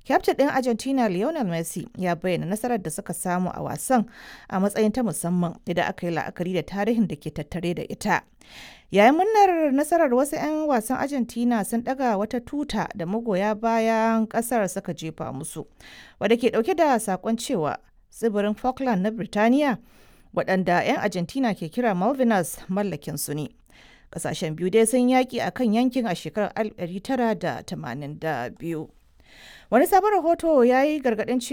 Kyaftin ɗin Argentina Lionel Messi ya bayyana nasarar da suka samu a wasan a matsayin ta musamman idan aka yi la'akari da tarihin da ke tattare da ita. Yayin murnar nasarar wasu 'yan wasan Argentina sun ɗaga wata tuta da magoya bayan ƙasar suka jefa musu, wadda ke ɗauke da saƙon cewa tsibirin Falkland na Birtaniya waɗanda 'yan Argentina ke kira Malvinas mallakin su ne. Ƙasashen biyu dai sun yaƙi a kan yankin a shekarar 1982. Wani sabon rahoto ya yi gargaɗin cewa